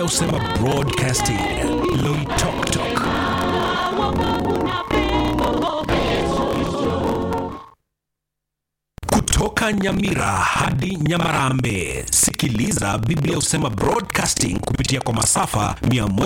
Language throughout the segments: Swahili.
husema broadcasting loitoktok kutoka nyamira hadi nyamarambe sikiliza biblia husema broadcasting kupitia kwa masafa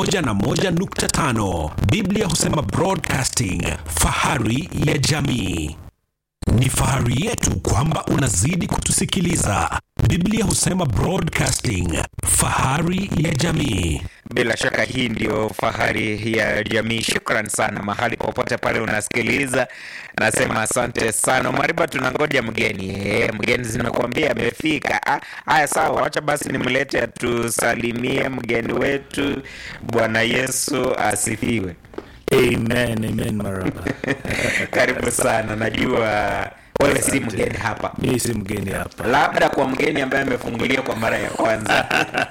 101.5 biblia husema broadcasting fahari ya jamii ni fahari yetu kwamba unazidi kutusikiliza biblia husema broadcasting fahari ya jamii Bila shaka hii ndio fahari ya jamii. Shukran sana mahali popote pale unasikiliza, nasema asante sana. Mariba, tunangoja mgeni e, mgeni zimekuambia amefika. Ah, Haya, sawa, wacha basi nimlete atusalimie mgeni wetu. Bwana Yesu asifiwe. Amen, amen, maraba. Karibu sana, najua wewe si mgeni hapa, Mimi si mgeni hapa. labda kwa mgeni ambaye amefungulia kwa mara ya kwanza.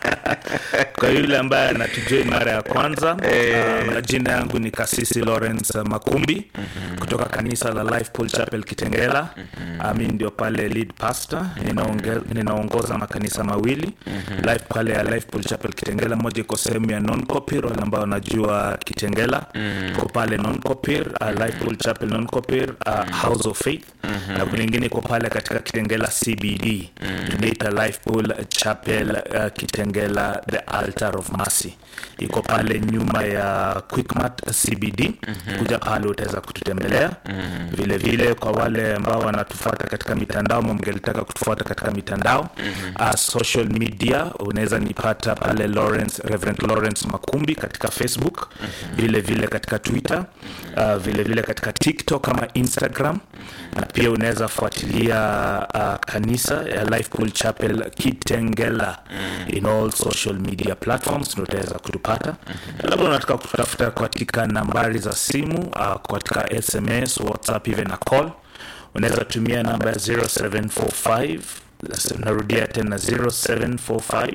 Kwa yule ambaye anatujua mara ya kwanza, uh, majina yangu ni Kasisi Lawrence Makumbi kutoka kanisa la Life Pool Chapel Kitengela. Uh, mimi ndio pale lead pastor, ninaonge- ninaongoza makanisa mawili Life pale ya Life Pool Chapel Kitengela, moja iko sehemu ya non-Kopir, wale ambao wanajua Kitengela iko pale non-Kopir, uh, Life Pool Chapel non-Kopir, uh, House of Faith na kuna ingine iko pale katika Kitengela CBD tunaita Life Pool Chapel uh, Kitengela the Altar of Mercy iko pale nyuma ya Quickmart CBD kuja pale utaweza kututembelea vile vile kwa wale ambao wanatufuata katika mitandao ama mngelitaka kutufuata katika mitandao uh, social media unaweza nipata pale Lawrence, Reverend Lawrence Makumbi katika Facebook vile vile katika Twitter uh, vile vile katika TikTok ama Instagram na pia unaweza fuatilia uh, kanisa ya Life Pool Chapel Kitengela in all social media platforms ndio utaweza kutupata labda unataka kutafuta katika nambari za simu uh, katika SMS WhatsApp even na call unaweza tumia namba ya 0745 narudia tena 0745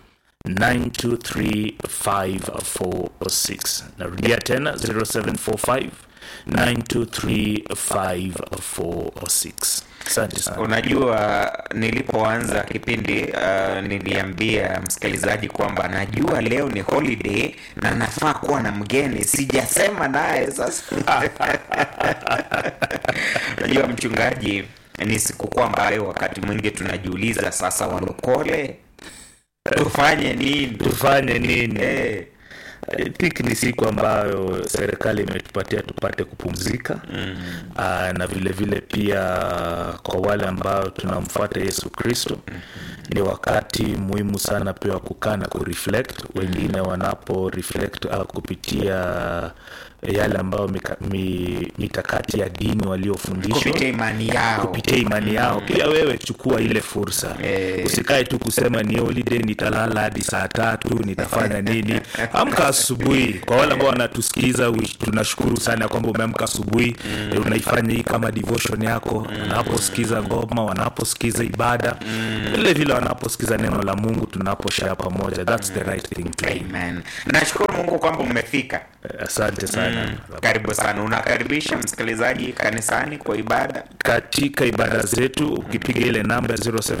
923546 narudia tena 0745 923546 asante sana Unajua, nilipoanza kipindi uh, niliambia msikilizaji kwamba najua leo ni holiday na nafaa kuwa na mgeni, sijasema naye sasa. Unajua mchungaji, ni sikukuu ambayo wakati mwingi tunajiuliza sasa, walokole tufanye nini? tufanye nini Eh, I think ni siku ambayo serikali imetupatia tupate kupumzika mm. Aa, na vile vile pia kwa wale ambao tunamfuata Yesu Kristo mm. ni wakati muhimu sana pia wa kukaa na kureflect wengine wanapo reflect uh, kupitia yale ambayo mika, mi, mikakati ya dini waliofundishwa kupitia imani yao kupitia imani yao pia wewe chukua ile fursa Eh. usikae tu kusema ni holiday nitalala hadi saa tatu nitafanya nini amka asubuhi kwa wale ambao wanatusikiza wish- tunashukuru sana kwamba umeamka asubuhi mm. unaifanya hii kama devotion yako wanaposikiza ngoma wanaposikiza ibada vile vile wanaposikiza neno la mungu tunaposhare pamoja thats the right thing to do Amen. Nashukuru Mungu kwamba umefika. asante sana Karibu sana. Unakaribisha msikilizaji kanisani kwa ibada. katika ibada zetu ukipiga ile namba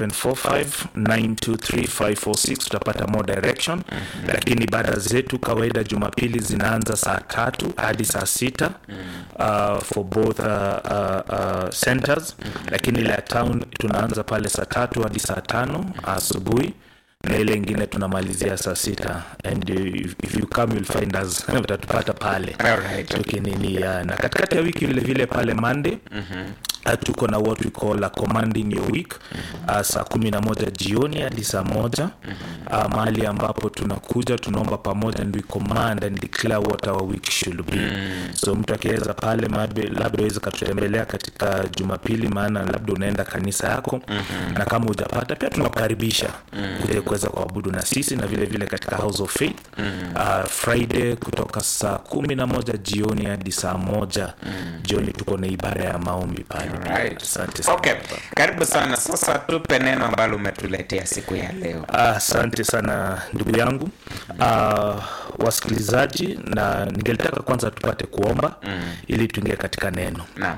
0745923546 utapata more direction lakini ibada zetu kawaida jumapili zinaanza saa tatu hadi saa sita uh, for both uh, uh, uh, centers lakini ile ya town tunaanza pale saa tatu hadi saa tano asubuhi na ile ingine tunamalizia saa sita and uh, if, if you come you'll find us utatupata pale Alright. tukinilia na katikati ya wiki vile vile pale monday uh, tuko na what we call a commanding your week uh, saa kumi na moja jioni hadi saa moja uh, mahali ambapo tunakuja tunaomba pamoja and we command and declare what our week should be so mtu akiweza pale mabe- labda aweze katutembelea katika jumapili maana labda unaenda kanisa yako na kama hujapata pia tunakukaribisha kuja kuweza kuabudu na sisi na vile vile katika house of faith uh, friday kutoka saa kumi na moja jioni hadi saa moja jioni tuko na ibada ya maombi pale Alright. asante sana Okay. Karibu sana. Sasa tupe neno ambalo umetuletea siku ya leo. asante sana ndugu yangu uh, wasikilizaji na ningelitaka kwanza tupate kuomba ili tuingie katika neno Naam.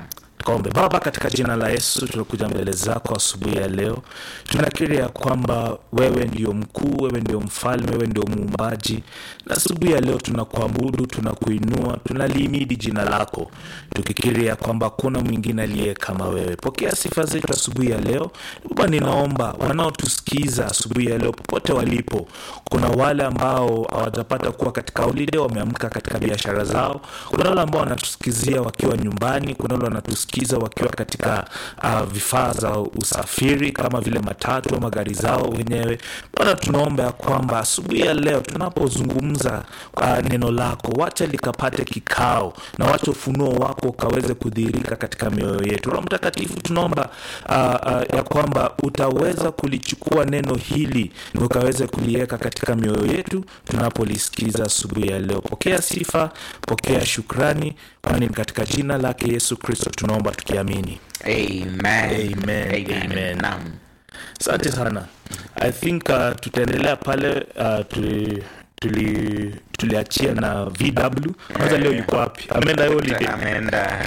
Tukaombe. Baba, katika jina la Yesu tunakuja mbele zako asubuhi ya leo, tunakiri ya kwamba wewe ndio mkuu, wewe ndio mfalme, wewe ndio muumbaji, na asubuhi ya leo tunakuabudu, tunakuinua, tunalihimidi jina lako, tukikiri ya kwamba kuna mwingine aliye kama wewe. Pokea sifa zetu asubuhi ya leo. Baba, ninaomba wanaotusikiza asubuhi ya leo popote walipo, kuna wale ambao hawajapata kuwa katika holiday, wameamka katika biashara zao, kuna wale ambao wanatusikizia wakiwa nyumbani, kuna wale wanatusikiza wakiwa katika uh, vifaa za usafiri kama vile matatu ama gari zao wenyewe. Bwana, tunaomba ya kwamba asubuhi ya leo tunapozungumza uh, neno lako, wacha likapate kikao na wacha ufunuo wako ukaweze kudhihirika katika mioyo yetu. Roho Mtakatifu, tunaomba uh, uh, ya kwamba utaweza kulichukua neno hili na ukaweze kuliweka katika mioyo yetu tunapolisikiza asubuhi ya leo. Pokea sifa, pokea shukrani, kwani ni katika jina lake Yesu Kristo tunaomba tukiamini. Amen. Amen. Amen. Naam. Asante sana. I think uh, tutaendelea pale uh, tuli tuli tuliachia na VW. Kwanza leo yuko wapi? Ameenda holiday. ameenda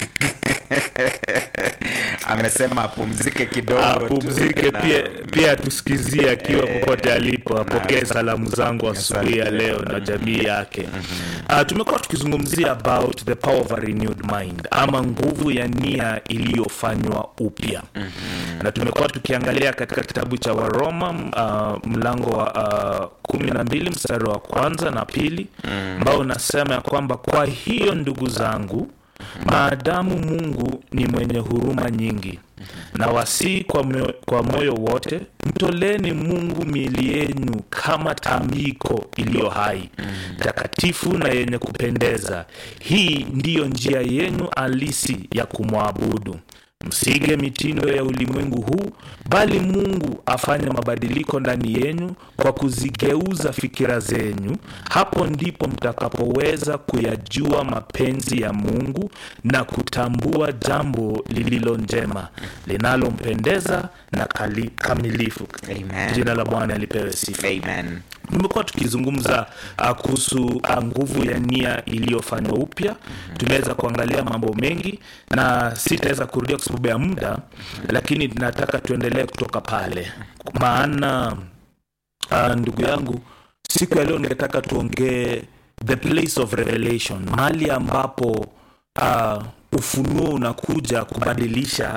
amesema apumzike kidogo tu. apumzike Na- pia pia tusikizie akiwa popote alipo apokee salamu zangu asubuhi ya leo na jamii yake uh, tumekuwa tukizungumzia about the power of a renewed mind ama nguvu ya nia iliyofanywa upya na tumekuwa tukiangalia katika kitabu cha waroma uh, mlango wa uh, kumi na mbili mstari wa kwanza na pili ambao unasema ya kwamba kwa hiyo ndugu zangu maadamu mungu ni mwenye huruma nyingi na wasii kwa, moyo- kwa moyo wote mtoleni mungu miili yenu kama tambiko iliyo hai takatifu na yenye kupendeza hii ndiyo njia yenu halisi ya kumwabudu msige mitindo ya ulimwengu huu bali mungu afanye mabadiliko ndani yenu kwa kuzigeuza fikira zenyu hapo ndipo mtakapoweza kuyajua mapenzi ya mungu na kutambua jambo lililo njema linalompendeza na kali, kamilifu Amen. jina la bwana lipewe sifa Amen. tumekuwa tukizungumza uh, kuhusu uh, nguvu ya nia iliyofanywa upya tumeweza kuangalia mambo mengi na sitaweza kurudia kwa sababu ya muda lakini nataka tuendelee kutoka pale maana uh, ndugu yangu siku ya leo ningetaka tuongee the place of revelation mahali ambapo uh, ufunuo unakuja kubadilisha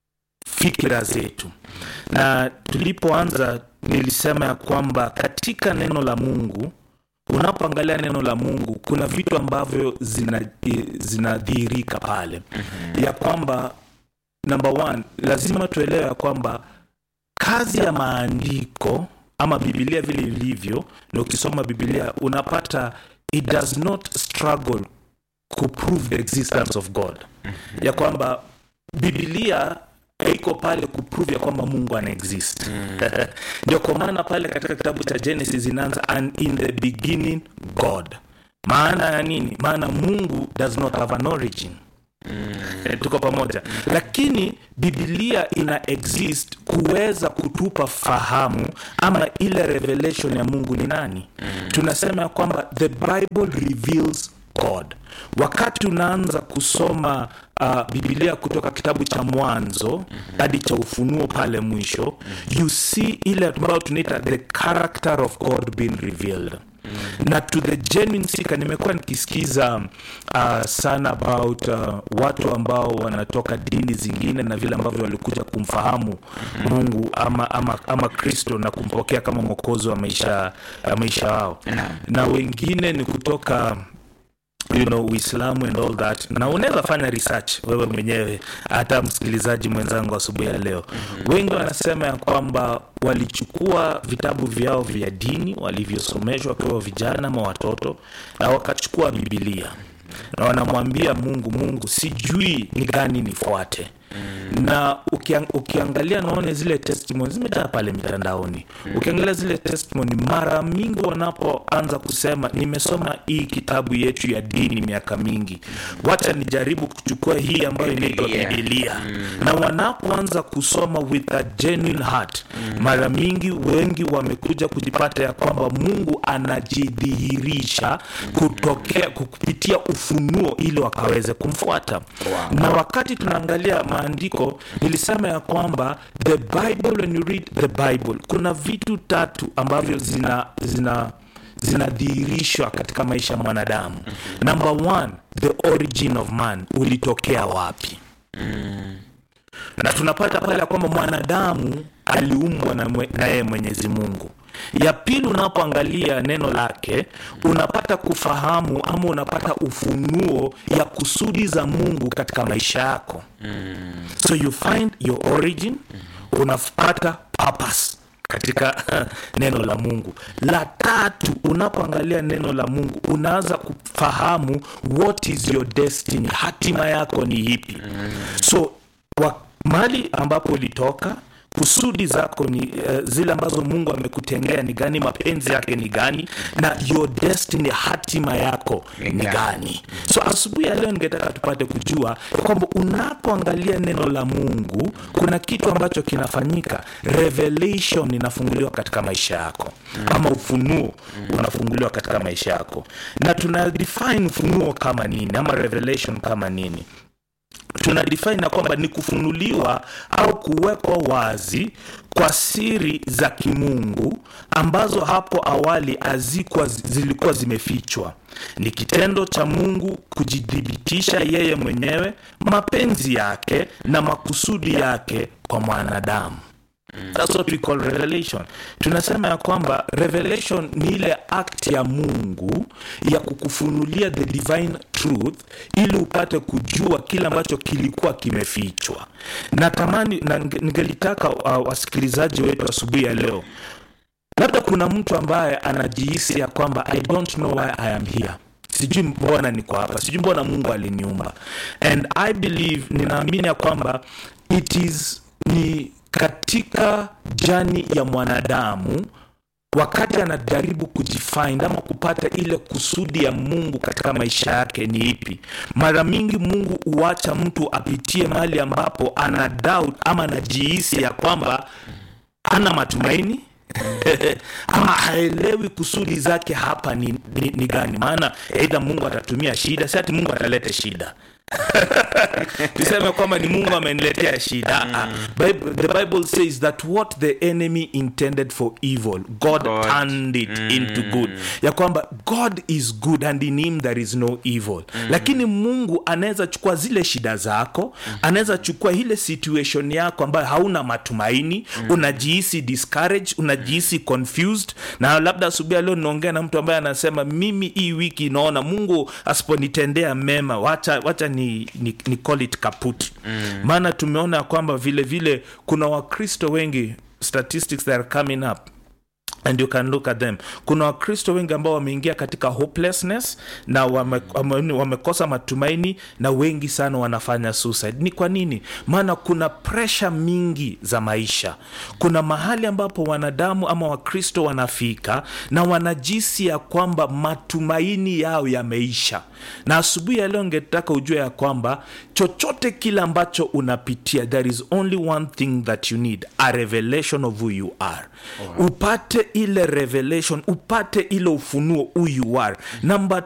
fikira zetu na tulipoanza nilisema ya kwamba katika neno la mungu unapoangalia neno la mungu kuna vitu ambavyo zina- i- zinadhihirika pale ya kwamba number one lazima tuelewe ya kwamba kazi ya maandiko ama bibilia vile ilivyo na ukisoma bibilia unapata it does not struggle kuprove the existence of god ya kwamba bibilia iko pale kuprove ya kwamba mungu ana exist ndio kwa maana pale katika kitabu cha genesis inaanza and in the beginning god maana ya nini maana mungu does not have an origin Eh, tuko pamoja lakini bibilia ina exist kuweza kutupa fahamu ama ile revelation ya mungu ni nani tunasema ya kwamba the bible reveals god wakati unaanza kusoma uh, bibilia kutoka kitabu cha mwanzo hadi cha ufunuo pale mwisho you see ile ambayo tunaita the character of god being revealed na to the genuine seeker nimekuwa nikisikiza uh, sana about uh, watu ambao wanatoka dini zingine na vile ambavyo walikuja kumfahamu mungu ama ama ama kristo na kumpokea kama mwokozi wa maisha ya maisha wao na wengine ni kutoka you know uislamu and all that na unaweza fanya research wewe mwenyewe hata msikilizaji mwenzangu asubuhi ya leo wengi wanasema ya kwamba walichukua vitabu vyao vya dini walivyosomeshwa wakiwa vijana ama watoto na wakachukua bibilia na wanamwambia mungu mungu sijui ni gani nifuate na ukiang, ukiangalia naone zile testimony zimejaa pale mitandaoni ukiangalia zile testimony mara mingi wanapoanza kusema nimesoma hii kitabu yetu ya dini miaka mingi wacha nijaribu kuchukua hii ambayo inaitwa Biblia. bibilia na wanapoanza kusoma with a genuine heart mara mingi wengi wamekuja kujipata ya kwamba mungu anajidhihirisha kutokea kupitia ufunuo ili wakaweze kumfuata Wow. na wakati tunaangalia maandiko nilisema ya kwamba the bible when you read the bible kuna vitu tatu ambavyo zina zina zinadhihirishwa katika maisha ya mwanadamu number one the origin of man ulitokea wapi na tunapata pale ya kwamba mwanadamu aliumbwa na mwe- na yeye mwenyezi mungu ya pili unapoangalia neno lake unapata kufahamu ama unapata ufunuo ya kusudi za mungu katika maisha yako so you find your origin unapata purpose katika neno la mungu la tatu unapoangalia neno la mungu unaanza kufahamu what is your destiny hatima yako ni ipi so wa, mahali ambapo ulitoka kusudi zako ni uh, zile ambazo mungu amekutengea ni gani mapenzi yake ni gani na your destiny hatima yako Ni ni gani? gani so asubuhi ya leo ningetaka tupate kujua kwamba unapoangalia neno la mungu kuna kitu ambacho kinafanyika revelation inafunguliwa katika maisha yako ama ufunuo unafunguliwa katika maisha yako na tuna define ufunuo kama nini ama revelation kama nini tuna define na kwamba ni kufunuliwa au kuwekwa wazi kwa siri za kimungu ambazo hapo awali hazikuwa zilikuwa zimefichwa ni kitendo cha mungu kujithibitisha yeye mwenyewe mapenzi yake na makusudi yake kwa mwanadamu That's what we call revelation. Tunasema ya kwamba revelation ni ile act ya Mungu ya kukufunulia the divine truth ili upate kujua kile ambacho kilikuwa kimefichwa. Natamani na nge- ningelitaka uh, wasikilizaji wetu asubuhi ya leo, labda kuna mtu ambaye anajihisi ya kwamba I don't know why I am here sijui mbona niko hapa sijui mbona mungu aliniumba and i believe ninaamini ya kwamba it is ni katika jani ya mwanadamu wakati anajaribu kujifind ama kupata ile kusudi ya mungu katika maisha yake ni ipi mara mingi mungu huacha mtu apitie mahali ambapo ana doubt ama anajihisi ya kwamba hana matumaini ama haelewi kusudi zake hapa ni, ni, ni gani maana eidha mungu atatumia shida si ati mungu atalete shida tuseme kwamba ni mungu ameniletea shida mm. Bible, the bible says that what the enemy intended for evil god, God. turned it into good ya kwamba god is good and in him there is no evil lakini mungu anaweza chukua zile shida zako anaweza chukua ile situation yako ambayo hauna matumaini unajihisi discouraged unajihisi confused na labda asubuhi ya leo ninaongea na mtu ambaye anasema mimi hii wiki naona mungu asiponitendea mema wacha, wacha ni, ni, ni call it kaput maana tumeona ya kwamba vile vile kuna wakristo wengi statistics that are coming up and you can look at them kuna wakristo wengi ambao wameingia katika hopelessness na wame, wame, wamekosa matumaini na wengi sana wanafanya suicide ni kwa nini maana kuna presha mingi za maisha kuna mahali ambapo wanadamu ama wakristo wanafika na wanajisi ya kwamba matumaini yao yameisha na asubuhi ya leo ngetaka ujue ya kwamba chochote kile ambacho unapitia there is only one thing that you need a revelation of who you are upate ile revelation upate ile ufunuo who you are number